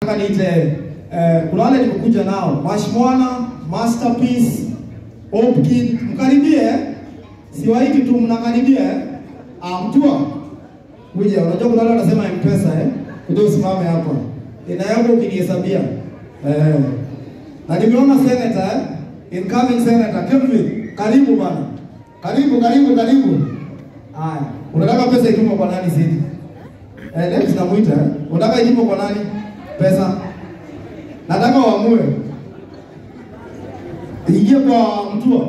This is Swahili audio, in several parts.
Nataka niite eh, kuna wale nimekuja nao Mashmwana, Masterpiece, Hopkin, mkaribie eh? Siwaiti tu mnakaribia eh? Ah, mtua kuja. Unajua kuna wale wanasema M-Pesa eh? Kuja usimame hapa. Ina yangu ukinihesabia. Eh. Na nimeona senator eh? Incoming senator Kelvin, karibu bana. Karibu, karibu, karibu. Haya, unataka pesa itumwe kwa nani sisi? Eh, leo tunamuita eh? Unataka itumwe kwa nani? Pesa. Nataka uamue. Ingie kwa mtua.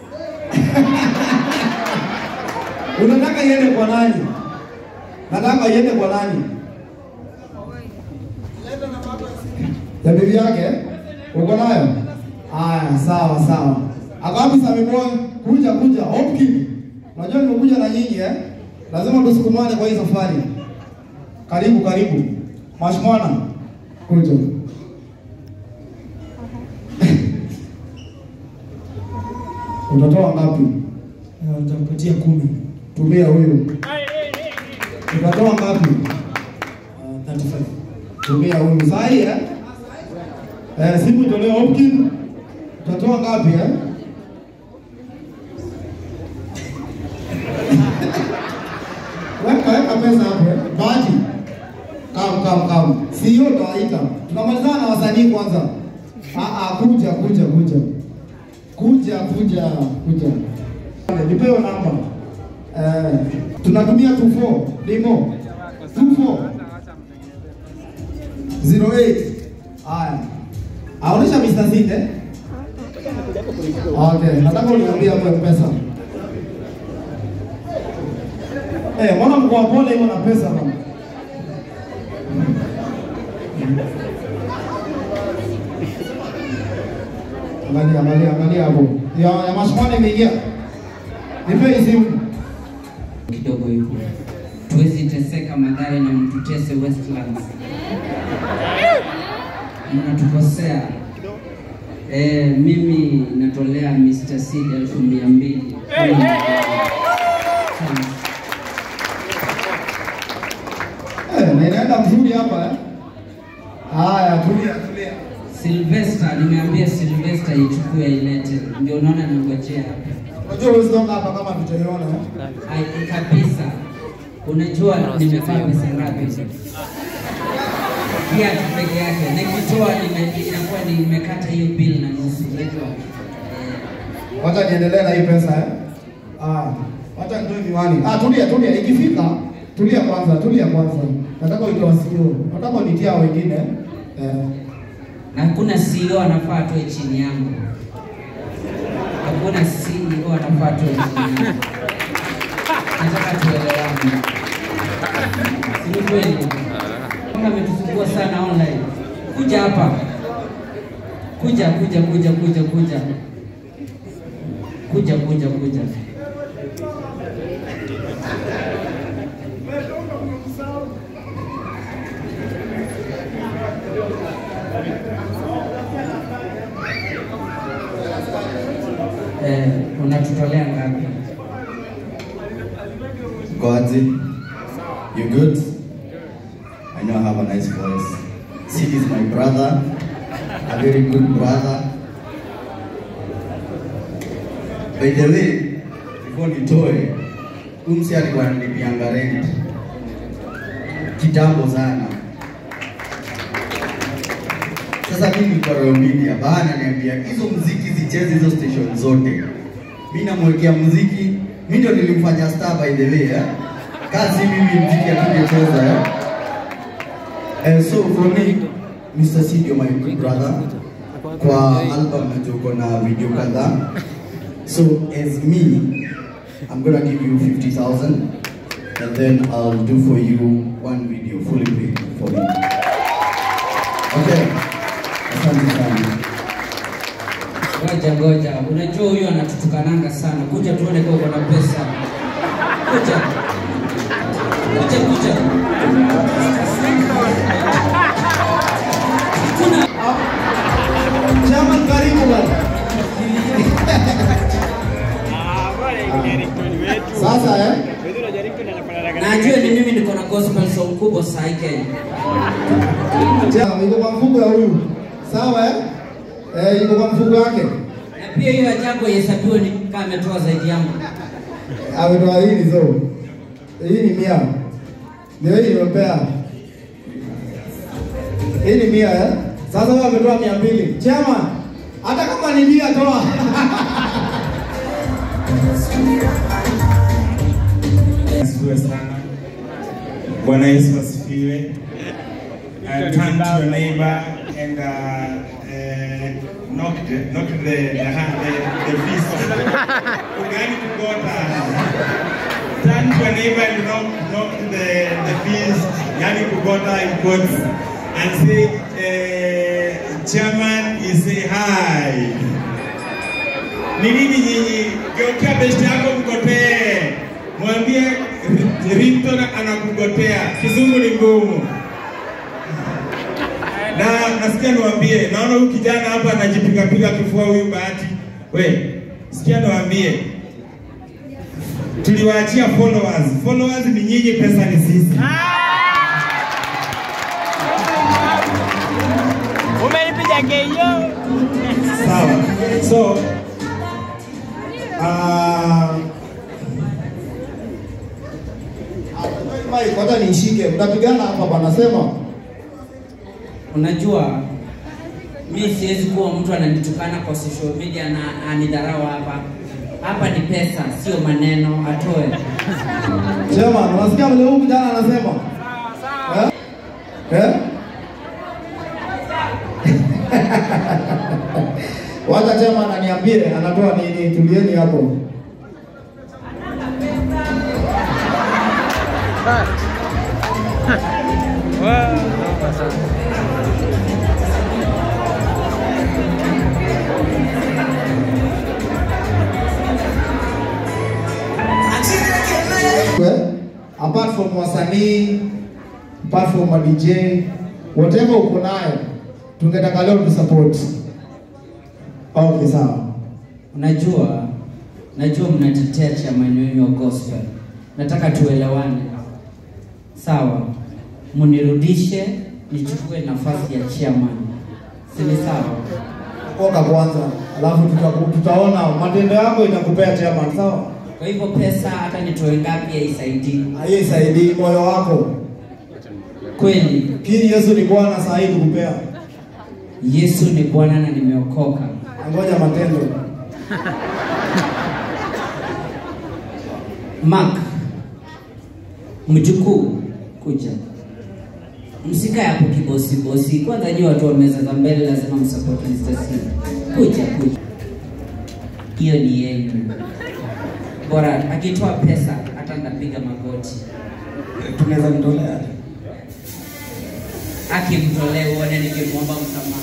Unataka iende kwa nani? Nataka iende kwa nani? Ya bibi yake? Uko nayo? Aya, sawa sawa. Ako wapi Sami Boy? Kuja kuja. Hopkins. Unajua nimekuja na nyinyi eh? Lazima tusukumane kwa hii safari. Karibu karibu. Mashmwana. Kuja. Utatoa ngapi? Nitampatia kumi. Tumia huyu. Utatoa ngapi? Uh, 35. Tumia huyu. Saa hii eh? Eh, simu itolewe Hopkins. Utatoa ngapi eh? Weka weka pesa hapo eh. Bahati. Kam kam kam. Sio tawaita. Tunamalizana na wasanii kwanza. Ah ah kuja kuja kuja. Kuja kuja kuja. Nipewe namba. Eh, tunatumia 24 limo. 24 08. Haya. Aonesha Mr. Sinde. Okay, nataka uniambie hapo pesa. Eh, mbona mko pole hivyo na pesa bana? Angalia, angalia, angalia hapo. Ya, ya mashmani imeingia. Nipe hii simu. kidogo hivyo, tuwezi teseka Mathare na mtutese Westlands, mnatukosea. Eh, mimi natolea Mr. Seed elfu mia mbili Eh, na inaenda mzuri hapa eh. Haya, tulia, tulia. Sylvester, nimeambia Sylvester ichukue ilete, ndio unaona nangojea hapa. Unajua huwezi toka hapa kama tutaiona eh. Ai, kabisa. Unajua nimevaa pesa ngapi? Kiatu peke yake, nikitoa nime- inakuwa nimekata hiyo bill na nusu. Unajua eh, Wacha niendelee na hii pesa eh. Ah, wacha nitoe miwani. Ah, tulia, tulia. Ikifika, tulia kwanza, tulia kwanza. Nataka uite wasio. Nataka unitia wengine. Eh. na hakuna CEO anafaa atoe chini yangu. Hakuna CEO anafaa atoe chini yangu. Nataka tuelewane, si ni kweli? Kama ametusumbua sana online, kuja hapa, kuja kuja kuja kuja kuja kuja kuja kuja. Eh, unatutolea ngapi? Godzi, you good? I know I have a nice voice. Sid is my brother, a very good brother. By the way, before nitoe, umsi alikuwa ananipianga rent kitambo sana. Sasa mimi kwa Royal Media, bana niambia hizo muziki zicheze hizo station zote. Mimi namwekea muziki, mimi ndio nilimfanya star by the way, eh? Kazi mimi muziki atungecheza eh? And so for me, Mr. Sid, you're my good brother. Kwa album najua uko na video kadhaa. So as me, I'm gonna give you 50,000 and then I'll do for you one video fully paid for me. Okay. Asante sana. Ngoja ngoja, unajua huyu anatutukananga sana. Kuja tuone kama uko na pesa. Kuja kuja kuja. Kuna Chama karibu bwana. Sasa eh? najua ni mimi niko na gospel song kubwa saa hii Kenya. Chama iko kwa mfuko ya huyu. Sawa eh? Eh, iko kwa mfuko wake. Na pia hiyo ajabu ihesabiwe ni kama ametoa zaidi yangu. Ametoa hili zo. Hii ni mia. Ndio hii nimepea. Hii ni mia eh? Sasa wewe ametoa mia mbili. Chama, hata kama ni mia toa. Asifiwe sana. Bwana Yesu asifiwe. Uh, turn to your neighbor and uh, uh, knock the, knock the, the, hand- the, the fist. Ugani kugota. Turn to your neighbor and knock, knock the, the fist. Yani kugota in quotes. And say, uh, chairman is say hi. Ni nini nyinyi? Geukia besti yako mgotee, mwambie Rinto anakugotea. Kizungu ni ngumu. Na nasikia niwaambie, naona huyu kijana hapa anajipigapiga kifua huyu Bahati. We, sikia niwaambie, tuliwaachia followers. Followers ni nyinyi, pesa ni sisi. Umeipiga keyo. Sawa. So, uh, Mike, kwanza niishike. Mtapigana hapa bana sema. Unajua mi siwezi kuwa mtu ananitukana kwa social media na anidharau hapa. Hapa ni pesa, sio maneno. Atoe. Chema, unasikia vile huyu kijana anasema? Eh? Eh? Wacha Chema ananiambie anatoa nini, tulieni hapo. Well, apart from wasanii, apart from ma DJ, whatever uko nayo, tungetaka leo tu support. Okay, sawa. Unajua, najua mnatetea chama yenu wa gospel. Nataka tuelewane, sawa? Munirudishe nichukue nafasi ya chairman, si ni sawa? Oka kwanza, alafu tuta, tutaona matendo yako itakupea chairman, sawa? Kwa hivyo pesa hata nitoe ngapi haisaidii Hiyo isaidii moyo wako. kweli. Kini Yesu ni Bwana saa hii tukupea. Yesu ni Bwana na nimeokoka. Ngoja matendo. Mark, mjukuu, kuja. Msikae hapo kibosi bosi. Kwanza nyie watu wa meza za mbele lazima msupport Mr. C. Kuja kuja. Hiyo ni yenu. Bora akitoa pesa hata ndapiga magoti. Tunaweza mtolea. Akimtolea uone nikimwomba msamaha.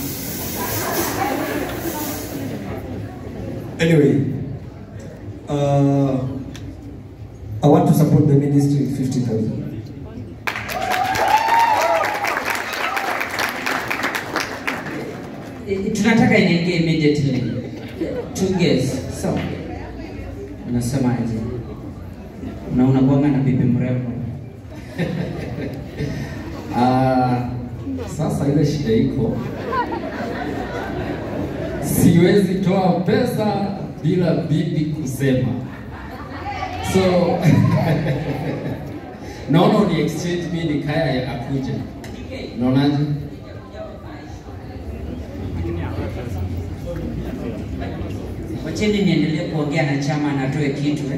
Anyway, uh, I want to support the ministry 50,000. Eh, tunataka inaingia immediately. Two guess. So, unasemaje? Na unakuanga na bibi mrembo. Ah, sasa ile shida iko, siwezi toa pesa bila bibi kusema, so naona uni exchange mi ni kaya akuja, naonaje? Wacheni niendelee kuongea na chama na atoe kitu eh.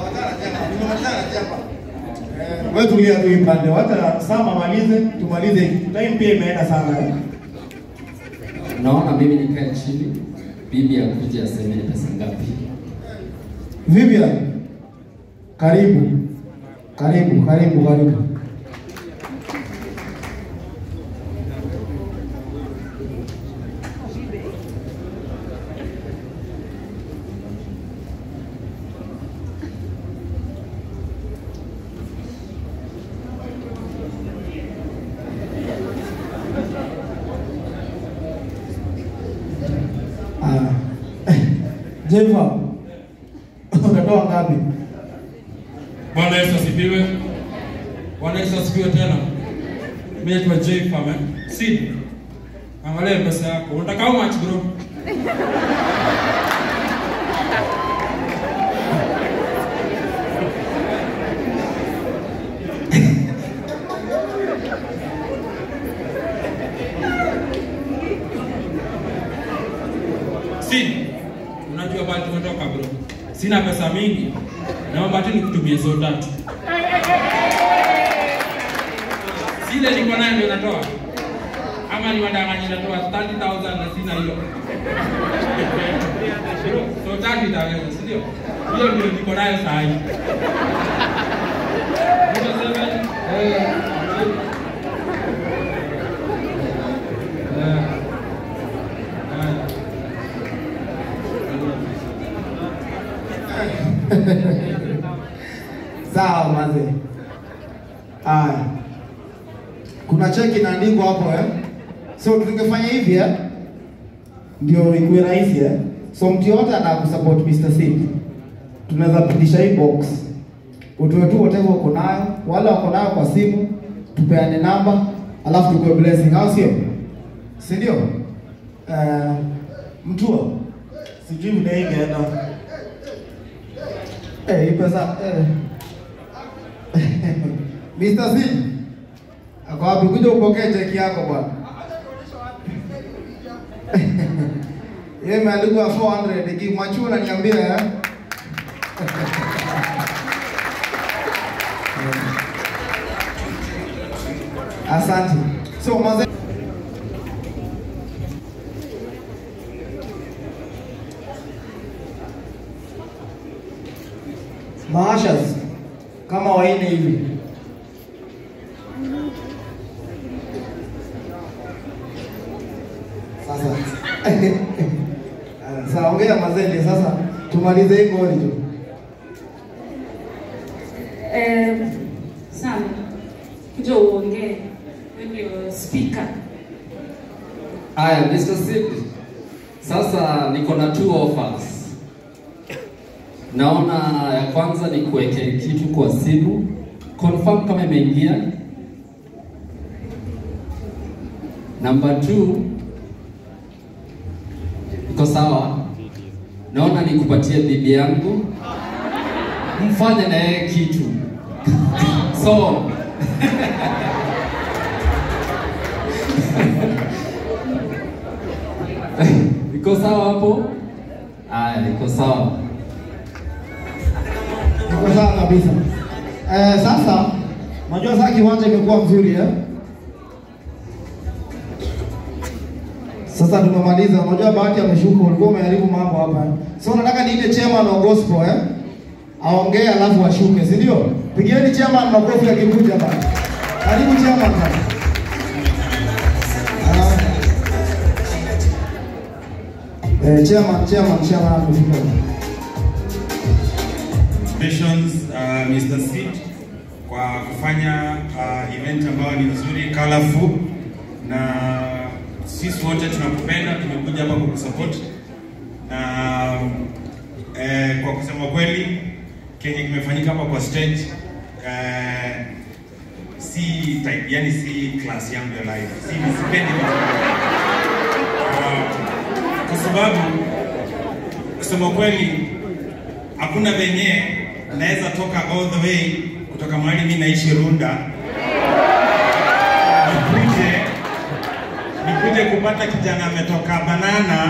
Wewe tulia tu ipande. Wacha Sama malize, tumalize. Time pia imeenda sana. Naona mimi nikae chini, bibi akuje aseme ni pesa ngapi. Vivian, karibu. Karibu, karibu, karibu. Ah. Jennifer, unatoa ngapi? Bwana Yesu asifiwe. Bwana Yesu asifiwe tena. Mimi naitwa Jay Farmer. Sid. Angalia pesa yako. Unataka how much bro? Sid. Unajua bali tumetoka bro. Sina pesa mingi. Naomba tu nikutumie so tatu. Zile niko nayo ndio natoa. Ama ni madanganya natoa 30,000 na sina hiyo. So tatu itaweza, si ndio? Hiyo ndio niko nayo saa hii. Niko seven. Eh. Eh. Sawa mazee. Haya. Kuna cheki inaandikwa hapo eh. So tungefanya hivi eh. Ndio ikuwe rahisi eh. So mtu yote anakusupport Mr. Sid. Tunaweza pitisha hii box. Utoe tu whatever uko nayo, wale wako nayo kwa simu, tupeane namba, alafu tukue blessing, au sio? Si ndio? Eh, mtua. Sijui vile ingeenda. Eh, hii pesa eh. Mr. C. Ako wapi? Kuja upokee cheki yako bwana. Yeye imeandikwa 400 ikimwachu unaniambia eh? Asante. So maze Maashas kama waine hivi. Sasa sasa ongea mazende sasa, tumalize hii goli tu. Eh, Sam, kuja uongee. Wewe ndio speaker. Aya, Mr. Sid, sasa niko na two offers. Naona ya kwanza ni kuweke kitu kwa simu, confirm kama imeingia. Number two, iko sawa. Naona nikupatie bibi yangu, mfanye na yeye kitu so iko sawa hapo? Aya, iko sawa. Iko sawa kabisa. Eh, sasa unajua sasa kiwanja imekuwa mzuri eh? Sasa tumemaliza. Unajua bahati ameshuka, ulikuwa umeharibu mambo hapa. eh? So nataka niite chairman wa gospel eh? Aongee alafu ashuke, si ndio? Pigieni chairman makofi akikuja bana. Karibu chairman bana. Ah. Eh, chairman, chairman, chairman amefika. Congratulations uh, Mr. Sid kwa kufanya uh, event ambayo ni nzuri colorful, na sisi wote tunakupenda, tumekuja hapa kukusupport na eh, kwa kusema kweli kenye kimefanyika hapa kwa stage eh, si type, yani si class yangu ya life, si sipendi uh, kwa sababu kusema kweli hakuna venye naweza toka all the way kutoka mahali mimi naishi Runda nikuje nikuje kupata kijana ametoka Banana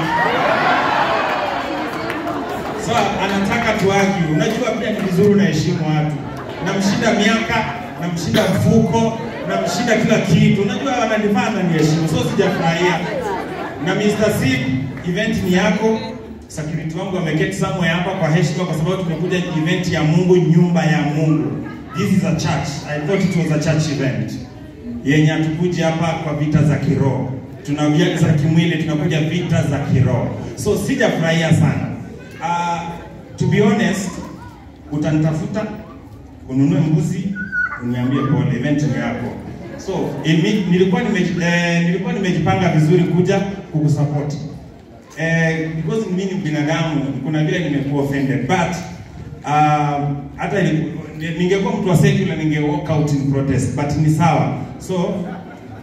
so anataka tuagi. Unajua pia ni vizuri unaheshimu watu, namshinda miaka, namshinda mfuko, namshinda kila kitu. Unajua ananifaa ananiheshimu, so sijafurahia. Na Mr. Sid, event ni yako, security wangu wameketi somewhere hapa kwa heshima, kwa sababu tumekuja event ya Mungu, nyumba ya Mungu. This is a church. I thought it was a church event yenye hatukuja hapa kwa vita za kiroho, tunakuja za kimwili, tunakuja vita za kiroho. So sijafurahia sana. Uh, to be honest, utanitafuta ununue mbuzi uniambie pole, event ni yako. So imi, nilikuwa nime, eh, nilikuwa nimejipanga vizuri kuja kukusupport eh, because mimi ni binadamu, kuna vile nimekuwa offended but um, hata ili- ningekuwa mtu wa secular ninge walk out in protest but ni sawa. So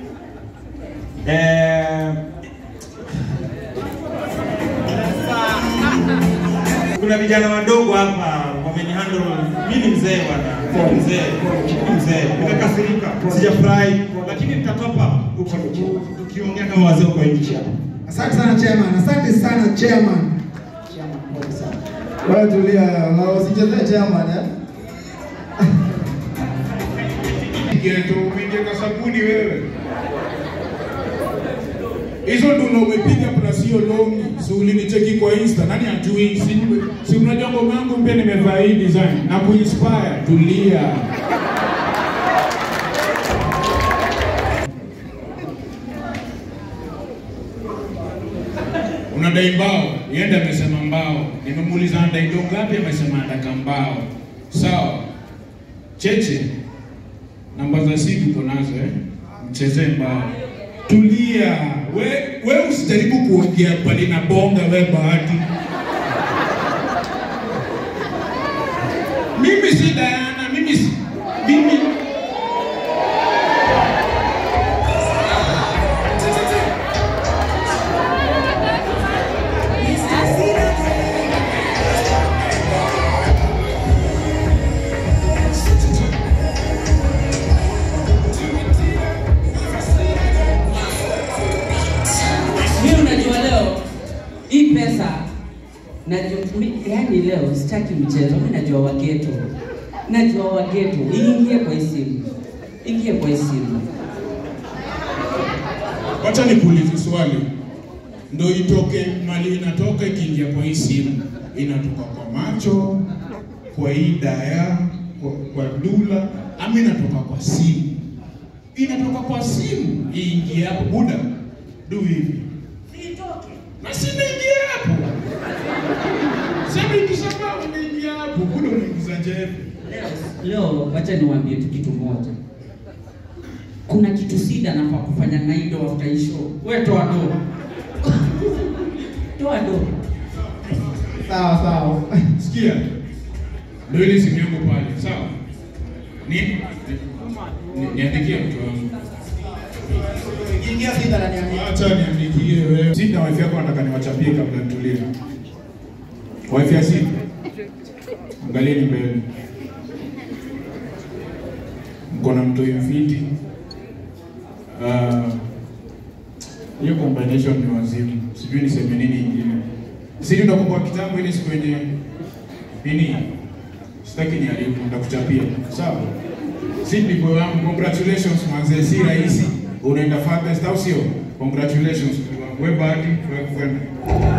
Eh, kuna vijana wadogo hapa wamenihandle. Mimi ni mzee bwana, Ni mzee, Ni mzee. Nimekasirika, sijafurahi, lakini nitatopa huko tukiongea kama wazee kwa nchi hapa. Asante sana chairman, asante sana chairman. Wewe tulia, na usichezee chairman eh. Geto umeingia kwa sabuni wewe. Hizo ndo umepiga plus hiyo longi. Si ulinicheki kwa Insta. Nani ajui? Si, si unajua ngoma yangu pia nimevaa hii design na kuinspire. Tulia. Unadai mbao, yenda amesema mbao. Nimemuuliza anadai do ngapi, amesema anataka mbao. Sawa. Cheche, namba za simu uko nazo eh? Mchezee mbao. Tulia. We, we usijaribu kuongea pale na bonga we bahati. Mimi si Diana, mimi si mimi Mimi unajua leo hii pesa najua mi, yani leo sitaki mchezo. Mimi najua wageto, najua wageto. Iingie kwa hii simu, ingie kwa hii simu. Wacha nikuulize swali, ndo itoke mali inatoka ikiingia kwa hii simu, inatoka kwa macho, kwa hii daya, kwa, kwa dula, ama inatoka kwa simu? Inatoka kwa simu, iingie hapo. Buda, do hivi na sinaingia hapo. Sasa ikisema unaingia hapo, buda unaingiza jebe. Leo wacha niwaambie tu kitu moja. Kuna kitu sida nafaa kufanya na hii ndo after hii show. Wewe toa do. toa do. Sawa sawa. Sikia, ndio ile simu yangu pale, sawa? Ni ni- niandikie mtu wangu. Ingia sita na niambia. Acha niandikie wewe. Sina wifi yako nataka niwachapie kabla nitulie. Wifi ya simu. Angalieni mbele. Mko na mtu mfiti. Ah, hiyo combination ni wazimu. Sijui niseme nini ingine. Sisi tunakumbuka kitambo ile siku yenye nini? Sitaki niharibu, nitakuchapia. Sawa? Si ndipo wangu, congratulations manze, si rahisi. Unaenda farthest au sio? Congratulations. Wewe bahati, wewe kwenda.